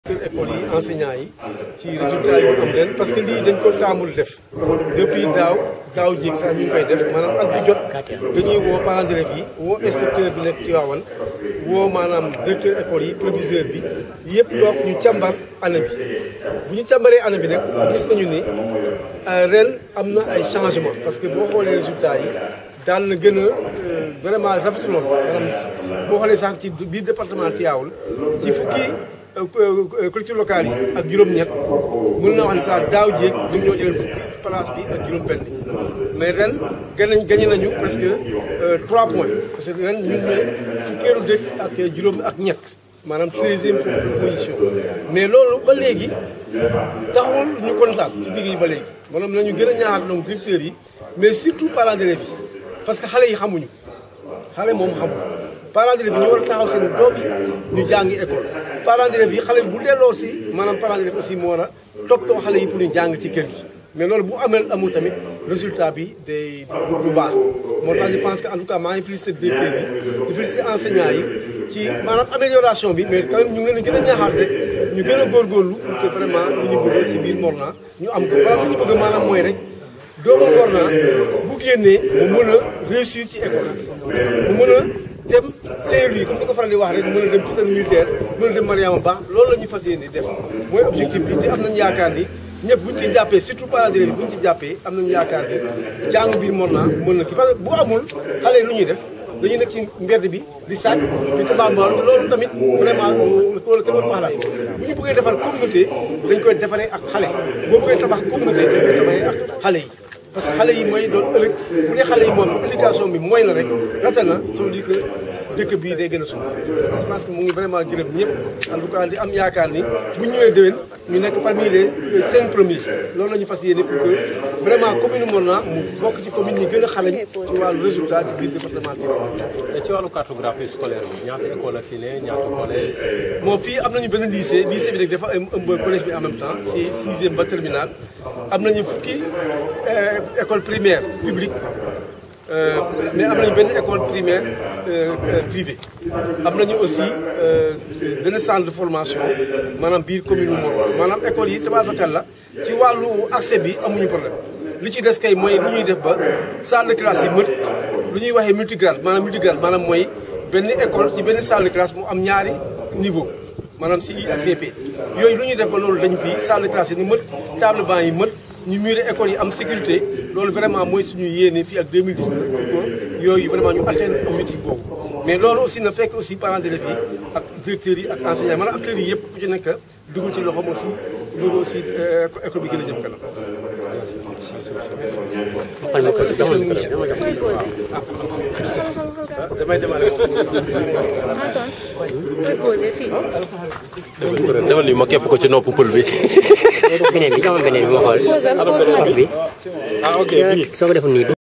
école yi enseignants yi ci résultat yi ñu am ren parce que lii dañ ko taamul def depuis daaw daaw jéeg sax ñu ngi koy def maanaam at bu jot dañuy woo parents d'élèves yi woo inspecteur bi nekk Tivaouane woo maanaam directeur école yi proviseur bi yëpp toog ñu càmbar année bi bu ñu càmbaree année bi nag gis nañu ni ren am na ay changement parce que boo xoolee résultat yi daan na gën a vraiment rafetloon maanaam boo xoolee sax ci biir département Tivaouane ci fukki collectivités locales yi ak juróom-ñett mën naa wax ne sax daaw jéeg ñun ñoo jëleen fukki place bi ak juróom-benn mais ren gën nañ gagné nañu presque 3 points parce que ren ñun ñooy fukkeelu dëkk ak juróom ak ñett maanaam treizième position mais loolu ba léegi taxul ñu kontaan ci liggéey ba léegi maanaam nañu gën a ñaaxaat donc directeurs yi mais surtout parents d'élèves yi parce que xale yi xamuñu xale moom xamul parents d'élèves yi ñu war a taxaw seen doom yi ñu jàngi école parents d'élèves yi xale bu delloo si maanaam parents d'élèves aussi moo war a toppatoo xale yi pour ñu jàng ci kër gi mais loolu bu amee amul tamit résultat bi day du baax moo tax je pense que en tout cas maa ngi félicité directeur yi di félicité enseignants yi ci maanaam amélioration bi mais quand même ñu ngi leen gën a ñaaxaat rek ñu gën a góorgóorlu pour que vraiment lu ñu bëgg ci biir Morna ñu am ko wala fi ñu bëgg maanaam mooy rek doomu Morna bu génnee mu mën a réussir ci école mu mën a dem Saint-Louis comme ni ko faral di wax rek mën a dem pitan militaire mën a dem Mariama Ba loolu la ñuy fas yéene def mooy objectif bi te am nañu yaakaar ni ñëpp bu ñu ci jàppee surtout parents d'élèves bu ñu ci jàppee am nañu yaakaar ni jàng biir Morna mën na kii parce que bu amul xale yi lu ñuy def dañuy nekk ci mbedd bi di sàcc di tabaambaal te loolu tamit vraiment loolu kenn wax la bu ñu bëggee defar communauté dañ koy defaree ak xale boo bëggee tabax communauté dañ koy defaree ak xale yi parce que xale yi mooy doon ëllëg bu dee xale yi moom éducation bi mooy na rek rata na soo di que dëkk bii day gën a suuf je pense que mu ngi vraiment gërëm ñëpp en tout cas di am yaakaar ni bu ñëwee déwén ñu nekk parmi les cinq premiers loolu la ñu fas yéene pour que vraiment commune Morna mu bokk ci commune yi gën a xarañ ci wàllu résultat ci biir département Tivaouane. ci wàllu cartographie scolaire bi ñaata école la fii ne ñaata collège. bon fii am nañu benn lycée lycée bi rek dafa ëmb collège bi en même temps c'est sixième ba terminal am nañu fukki école primaire publique mais am nañu benn école primaire privée am nañu aussi benn centre de formation maanaam biir commune Morna maanaam école yi tabaarkalla la ci wàllu accès bi amuñu problème li ci des kay mooy lu ñuy def ba salle de classe yi mët lu ñuy waxee multigrade maanaam multigrade maanaam mooy benn école ci benn salle de classe mu am ñaari niveau maanaam CI ak CP yooyu lu ñuy def ba loolu dañ fii salle de classe yi ni mët table banc yi mët ñu muré école yi am sécurité loolu vraiment mooy suñu yéene fii ak 2019 pour que yooyu vraiment ñu atteindre objectif boobu mais loolu aussi na fekk aussi parents d'élèves yi ak directeurs yi ak enseignants maanaam acteurs yi yëpp ku ci nekk dugal ci loxoom aussi loolu aussi école bi gën a jëm kanam. damay démarrer defal ni ma képp ko ci nopp pël bi. beneen bi jox ma beneen bi ma xool. bi ah ok soo ko defoon nii